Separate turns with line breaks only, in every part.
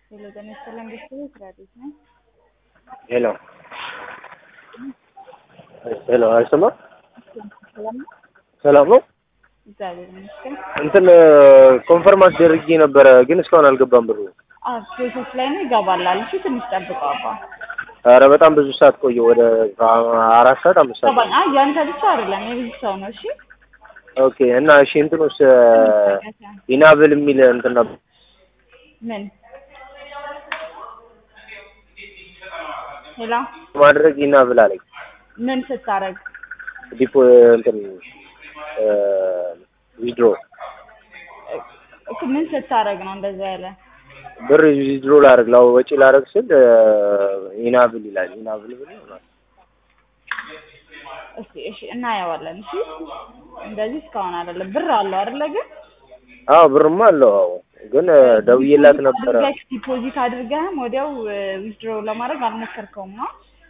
ሄሎ ጤና ይስጥልን ቤተሰቦች ራዲዮት ነኝ።
ሄሎ ሄሎ፣ አይሰማም?
ሰላም ነው?
ሰላም ነው።
እግዚአብሔር ይመስገን።
እንትን ኮንፈርም አስደርጌ ነበረ፣ ግን እስካሁን አልገባም ብሩ።
አዎ ፕሮሰስ ላይ ነው ይገባላል። እሺ ትንሽ ጠብቀው አባ
ኧረ በጣም ብዙ ሰዓት ቆየ፣ ወደ አራት ሰዓት አምስት ሰዓት።
ገባኝ። አይ ያንተ ብቻ አይደለም የብዙ ሰው ነው። እሺ
ኦኬ። እና እሺ እንትኑስ ኢናብል የሚል እንትን ነበር
ምን ሄሎ
ማድረግ ኢናብል አለኝ።
ምን ስታረግ
ዲፖ እንትን ዊድሮ
እኮ ምን ስታረግ ነው እንደዛ ያለ?
ብር ዊድሮ ላደርግ ላው ወጪ ላደርግ ስል ኢናብል ይላል። ኢናብል ብል ይሆናል።
እስቲ እሺ እናየዋለን። እሺ እንደዚህ እስካሁን አይደለም። ብር አለው አይደለ? ግን
አዎ ብርማ አለው። አዎ ግን ደውዬላት ነበረ።
አድርገህ ዲፖዚት አድርገህም ወዲያው ዊዝድሮ ለማድረግ አልሞከርከውም ነው?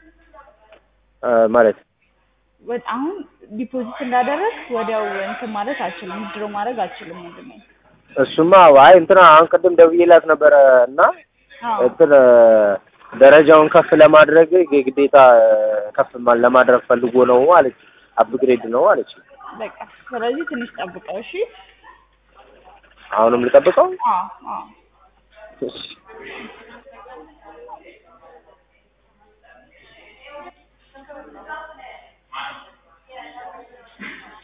ማለት
ወ- አሁን ዲፖዚት እንዳደረግ ወዲያው እንትን ማለት አልችልም፣ ዊዝድሮ ማድረግ አልችልም ወንድሜ።
እሱማ አይ እንትና አሁን ቅድም ደውዬላት ነበረ እና
አዎ
እንትን ደረጃውን ከፍ ለማድረግ የግዴታ ከፍ ማ- ለማድረግ ፈልጎ ነው አለች። አፕግሬድ ነው አለች።
በቃ ስለዚህ ትንሽ ጠብቀው እሺ።
አሁንም ልጠብቀው?
አዎ አዎ
እሺ